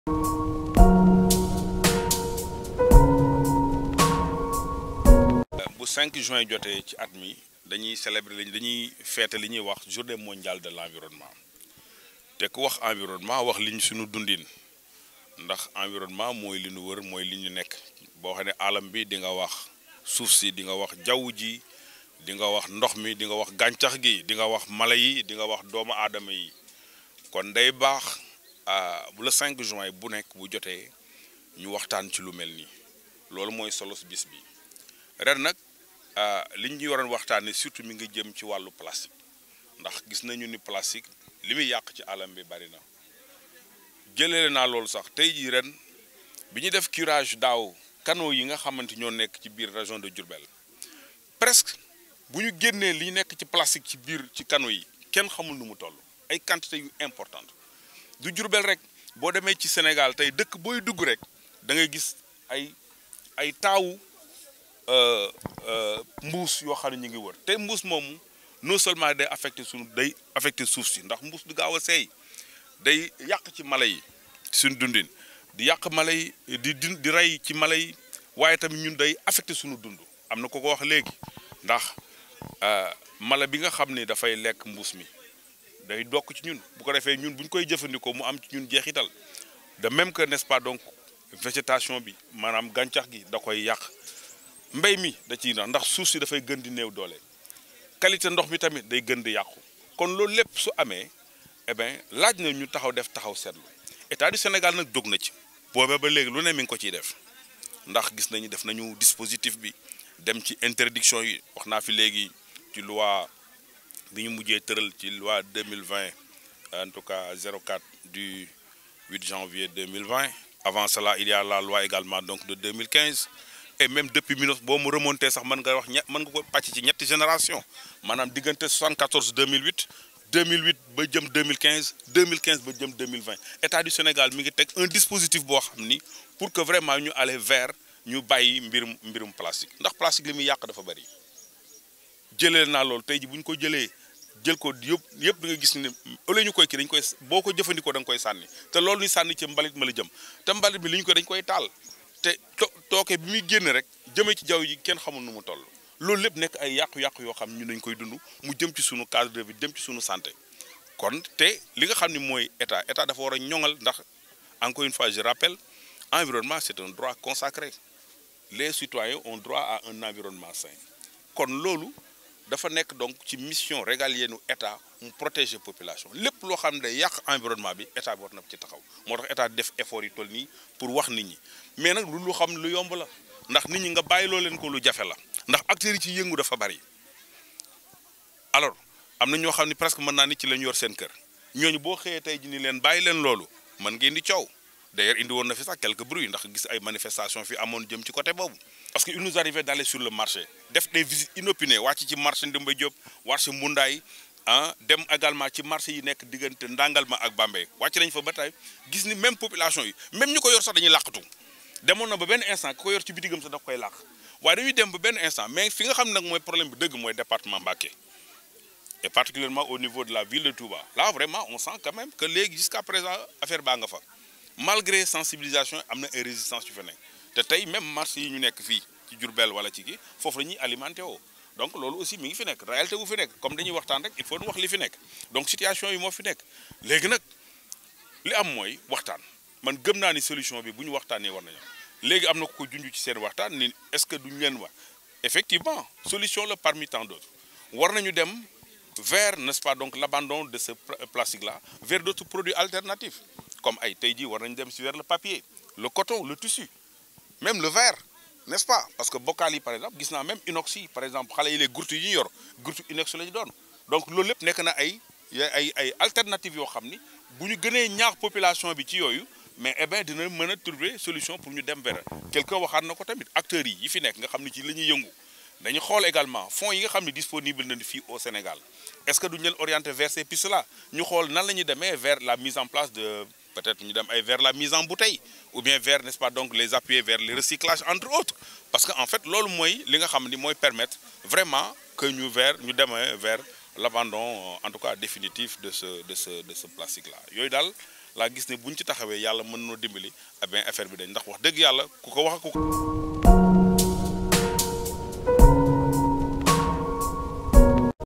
bu 5 juin jotee ci at mi dañuy célébrer li dañuy feete li ñuy wax journée mondiale de l'environnement te ku wax environnement wax li ñu suñu dundin ndax environnement mooy li ñu wër mooy li ñu nekk boo xam ne alam bi di nga wax suuf si di nga wax jaww ji di nga wax ndox mi di nga wax gàncax gi di nga wax mala yi di nga wax doomu aadama yi kon day baax bu le 5 juin bu nekk bu jotee ñu waxtaan ci lu mel nii loolu mooy solos bis bi ren nag li ñu waroon waxtaanee surtout mi ngi jëm ci wàllu plastique ndax gis nañu ni plastique li muy yàq ci alam bi bari na jëlee naa loolu sax tey jii ren bi ñuy def curage daaw canaux yi nga xamante ñoo nekk ci biir région de Diourbel presque bu ñu génnee li nekk ci plastique ci biir ci canaux yi kenn xamul nu mu toll ay quantité yu importante du Diourbel rek boo demee ci Sénégal tey dëkk booy dugg rek da ngay gis ay ay taawu mbuus yoo xam ne ñu ngi wër te mbuus moomu non seulement day affecté suñu day affecté suuf si ndax mbuus du gaaw a seey day yàq ci mala yi suñu dundin di yàq mala yi di di di rey ci mala yi waaye tamit ñun day affecté suñu dund am na ko ko wax léegi ndax mala bi nga xam ne dafay lekk mbuus mi day dokk ci ñun bu ko defee ñun bu ñu koy jëfandikoo mu am ci ñun jeexital de même que n'est-ce pas donc végétation bi maanaam gàncax gi da koy yàq mbéy mi da ciy na ndax suuf si dafay gën di néew doole qualité ndox mi tamit day gën di yàqu kon loolu lépp su amee eh bien laaj na ñu taxaw def taxaw seetlu état du Sénégal nag dog na ci boobee ba léegi lu ne mi ngi ko ciy def ndax gis nañu def nañu dispositif bi dem ci interdiction yi wax naa fi léegi ci loi bi ñu mujjee tëral ci loi 2020 en tout cas 04 du 8 janvier 2020 avant cela il y a la loi également donc de 2015 et même depuis minus boo mu remonté sax mën nga wax ñett mën nga ko pàcc ci ñetti génération maanaam diggante 74 2008 2008 ba jëm 2015 2015 ba jëm 2020 état du Sénégal mi ngi teg un dispositif boo xam ni pour que vraiment ñu aller vers ñu bàyyi mbirum mbirum plastique ndax plastique li muy yàq dafa bari jëlee naa loolu tey ji bu ñu ko jëlee jël ko yëpp yëpp da nga gis ne au lieu ñu koy kii dañ koy boo ko jëfandikoo da nga koy sànni te loolu ñu sànni ci mbalit ma la jëm te mbalit bi li ñu ko dañ koy taal te tooke bi muy génn rek jëmee ci jaww ji kenn xamul nu mu toll loolu lépp nekk ay yàqu-yàqu yoo xam ñu dañ koy dund mu jëm ci sunu cadre de vie jëm ci sunu santé kon te li nga xam ni mooy état état dafa war a ñoŋal ndax encore une fois je rappelle environnement c'est un droit consacré les citoyens ont droit à un environnement sain kon loolu dafa nekk donc ci mission régalienne u état mu protéger population lépp loo xam ne day yàq environnement bi état bi war na ci taxaw moo tax état def effort yi toll nii pour wax nit ñi mais nag lu lu xam lu yomb la ndax nit ñi nga bàyyi loo leen ko lu jafe la ndax acteurs yi ci yëngu dafa bari alors am na ñoo xam ne presque mën naa ni ci la ñu yor seen kër ñooñu boo xëyee tey ji ni leen bàyyi leen loolu mën ngeen di coow d'ailleurs indi woon na fi sax quelques bruits ndax gis ay manifestations fi amoon jëm ci côté boobu parce que il nous arrivait d'aller sur le marché def des visites inopinées wàcc ci marché Ndimba Diop marché Mbundaay ah dem également ci marché yi nekk diggante Ndangalma ak Bambey wàcc nañ fa ba tey gis ni même population yi même ñu ko yor sax dañuy làqatu demoon na ba benn instant ku ko yor ci bitigam sax daf koy làq waaye dañuy dem ba benn instant mais fi nga xam ne nag mooy problème bi dëgg mooy département Mbacké et particulièrement au niveau de la ville de Touba là vraiment on sent quand même que léegi jusqu'à présent affaire baa nga fa malgré sensibilisation am na ay résistance yu fa nekk te tey même marché yi ñu nekk fii ci Diourbel wala ci kii foofu la ñuy alimenté woo donc loolu aussi mi ngi fi nekk réalité bu fi nekk comme dañuy waxtaan rek il faut ñu wax li fi nekk donc situation yi moo fi nekk léegi nag li am mooy waxtaan man gëm naa ni solution bi bu ñu waxtaanee war nañu léegi am na ko junj ci seen waxtaan ni est-ce que duñu leen wax effectivement solution la parmi tant d'autres war nañu dem vers n'est-ce pas donc l'abandon de ce plastique là vers d'autres produits alternatifs comme ay tey jii war nañu dem si vers le papier le coton le tissu même le verre n'est-ce pas parce que bocal yi par exemple gis naa même inox yi par exemple xale yi les gurtu yi ñu yor gurtu inox la ñu doon donc loolu lépp nekk na ay ay ay alternatives yoo xam ni bu ñu gënee ñaax population bi ci yooyu mais eh bien dina mën a trouver solution pour ñu dem vers quelqu'un waxaat na ko tamit acteurs yi yi fi nekk nga xam ni ci la ñuy yëngu dañu xool également fonds yi nga xam ne disponible na fii au Sénégal est-ce que duñu leen orienter vers ces pistes là ñu xool nan la ñuy demee vers la mise en place de peut-être ñu dem ay vers la mise en bouteille ou bien vers n'est-ce pas donc les appuyer vers le recyclage entre autres parce que en fait loolu mooy li nga xam ni mooy permettre vraiment que ñu vers ñu demee vers l'abandon en tout cas définitif de ce de ce de ce plastique là yooyu daal laa gis ne buñ ci taxawee yàlla mën noo dimbali a bien affaire bi dañ ndax wax dëgg yàlla ku ko wax ku ko